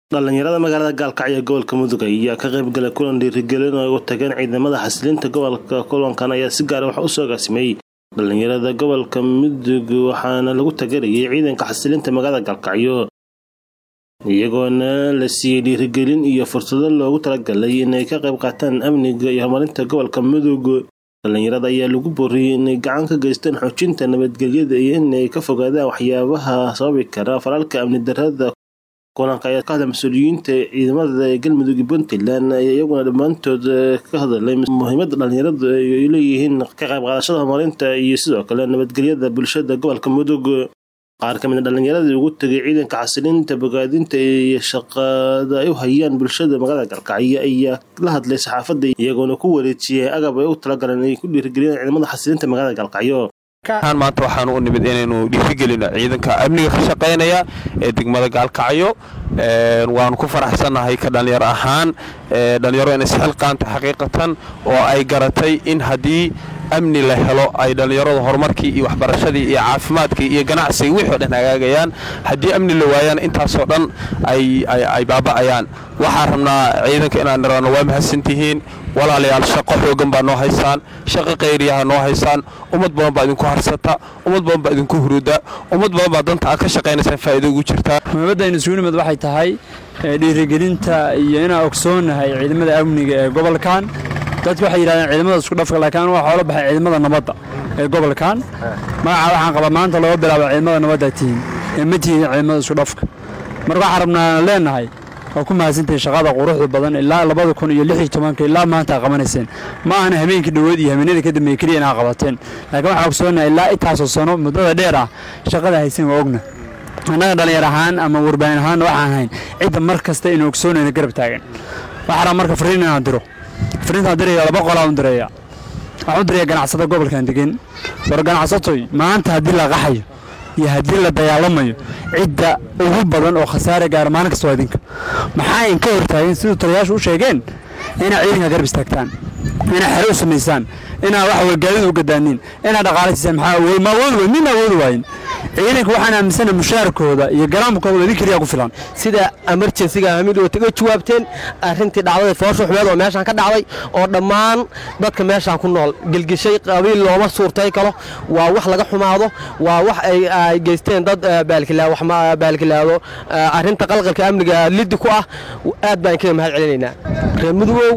dhalinyarada magaalada gaalkacyo ee gobolka mudug ayaa ka qaybgalay kulan dhiirigelin oo ay u tageen ciidamada xasilinta gobolka kulankan ayaa si gaara wax usoo agaasimay dhalinyarada gobolka mudug waxaana lagu tagarayay ciidanka xasilinta magaalada gaalkacyo iyagoona la siiyey dhiirigelin iyo fursado loogu talagalay inay ka qayb qaataan amniga iyo horumarinta gobolka mudug dhalinyarada ayaa lagu booriyey inay gacan ka geystaan xoojinta nabadgelyada iyo inay ka fogaadaan waxyaabaha sababi kara falalka amni darada kulanka ayaa ka hadla mas-uuliyiinta ciidamada ee galmudug iyo puntland ayaa iyaguna dhammaantood ka hadalay muhiimada dhalinyaradu ay leeyihiin ka qayb qaadashada horumarinta iyo sidoo kale nabadgelyada bulshada gobolka mudug qaar ka mid a dhalinyaradii ugu tegay ciidanka xasilinta bogaadinta iyo shaqada ay u hayaan bulshada magaalada galkacyo ayaa la hadlay saxaafadda iyagoona ku wareejiyay agab ay u talagaleen ay ku dhiirigeliyaan ciidamada xasilinta magaalada galkacyo maanta waxaanu u nimid inaynu dhiirigelino ciidanka amniga ka shaqaynaya ee degmada gaalkacyo waanu ku faraxsannahay ka dhallinyaro ahaan dhallinyaro inay isxilqaanta xaqiiqatan oo ay garatay in haddii amni la helo ay dhallinyaradu horumarkii iyo waxbarashadii iyo caafimaadkii iyo ganacsigii wixii o dhan hagaagayaan haddii amni la waayaan intaasoo dhan ay baaba'ayaan waxaan rabnaa ciidanka inaan nirano waa mahadsantihiin walaalayaal shaqo xoogan baa noo haysaan shaqo qayriyaha noo haysaan ummad badan baa idinku harsata ummad badan baa idinku huruda ummad badan baa danta aad ka shaqaynaysaan faa'iido ugu jirtaa muhiimadaynu isugu nimid waxay tahay dhiirigelinta iyo inaan ogsoonnahay ciidamada amniga ee gobolkan dadku waxay yidhahdeen ciidamada isku dhafka laakiin anu waxaa ola baxay ciidamada nabadda ee gobolkan magaca waxaan qabaa maanta looga bilaabo ciidamada nabadda tihiin ee ma tihiin ciidamada isku dhafka marka waxaan rabnaa leenahay waa ku mahadsantahin shaqada quruxda badan ilaa labada kun iyo lix iyo tobanka ilaa maanta a qabanayseen ma ahana habeenkii dhoweed iyo habeenada ka dambeeye keliya inaa qabateen laakiin waxaan ogsoonahay ilaa intaasoo sano muddada dheer ah shaqada haysan waa ogna annaga dhallinyar ahaan ama warbaahin ahaan waxaan hayn cidda mar kasta inuu ogsoonayna garab taagan waxaa rabaa marka fariin inaan diro fariintaan diraya laba qolaan direeya waxaan u diraya ganacsada gobolkan degan war ganacsatoy maanta haddii la qaxayo iyo haddii la dagaalamayo cidda ugu badan oo khasaare gaara maalin kasta waa idinka maxaa in ka hortaageen siduu taliyayaashu u sheegeen inaad ciidanka garab istaagtaan inaad xere u samaysaan inaad wax wargaadida u gadaaniin inaad dhaqaalaysiisaan maxaa awood ma awoodi wayn nin awoodi waayin ciidanka waxaan aaminsana mushaarkooda iyo garaamkooda idin keliya ku filan sida emerjensiga hamid oo taga jawaabteen arrintii dhacdada foosha xumeed oo meeshaan ka dhacday oo dhammaan dadka meeshaan ku nool gelgishay qabiil looma suurtay kalo waa wax laga xumaado waa wax ay geysteen dad baalkilaado arrinta qalqalka amniga liddi ku ah aad baan kaga mahad celinaynaa reer mudugow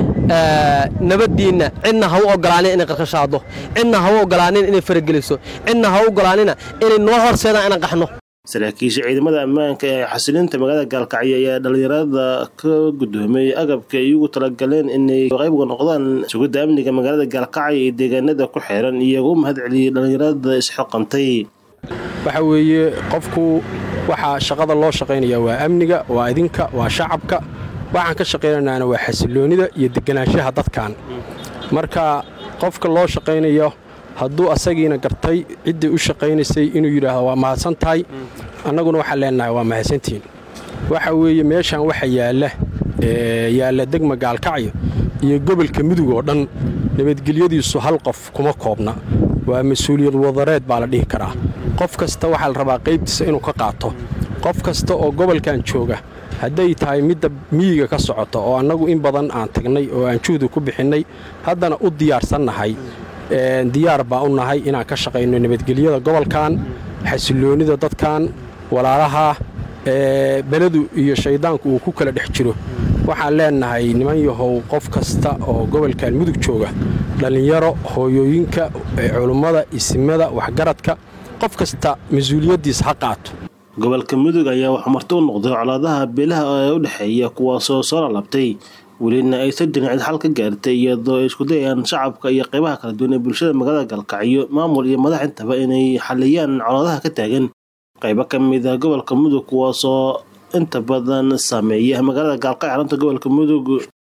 nabaddiinna cidna ha u ogolaanin inay qarqashaado cidna ha u ogolaanin inay farageliso cidna ha u ogolaanina inay noo horseedaan inaan qaxno saraakiisha ciidamada ammaanka ee xasilinta magaalada gaalkacyo ayaa dhalinyarada ka guddoomay agabka ay ugu talagaleen inay qaybga noqdaan sugidda amniga magaalada gaalkacyo iyo deegaanada ku xeeran iyagoo u mahad celiyey dhalinyarada isxoqantay waxa weeye qofku waxaa shaqada loo shaqaynaya waa amniga waa idinka waa shacabka waxaan ka shaqaynanaana waa xasiloonnida iyo deganaanshaha dadkan marka qofka loo shaqaynayo hadduu asagiina gartay ciddii u shaqaynaysay inuu yidhaahdo waa mahadsan tahay annaguna waxaan leenahay waa mahadsantihiin waxa weeye meeshaan waxa yaalla yaalla degma gaalkacyo iyo gobolka mudug oo dhan nabadgelyadiisu hal qof kuma koobna waa mas-uuliyad wadareed baa la dhihi karaa qof kasta waxaa la rabaa qaybtiisa inuu ka qaato qof kasta oo gobolkan jooga hadday tahay midda miyiga ka socota oo annagu in badan aan tagnay oo aan juhdi ku bixinnay haddana u diyaarsannahay diyaar baa u nahay inaan ka shaqayno nabadgelyada gobolkan xasiloonnida dadkan walaalaha beledu iyo shayddaanku uu ku kala dhex jiro waxaan leennahay niman yahow qof kasta oo gobolkan mudug jooga dhallinyaro hooyooyinka culummada isimada waxgaradka qof kasta mas-uuliyaddiisa ha qaato gobolka mudug ayaa waxuu marti u noqday colaadaha beelaha ee u dhexeeya kuwaasoo soo lalabtay welina aysan jirin cid xal ka gaartay iyadoo ay isku dayayaan shacabka iyo qaybaha kala duwan ee bulshada magaalada gaalkacyo maamul iyo madax intaba inay xaliyaan colaadaha ka taagan qaybo ka mid a gobolka mudug kuwaasoo inta badan saameeya magaalada gaalkacyo xarunta gobolka mudug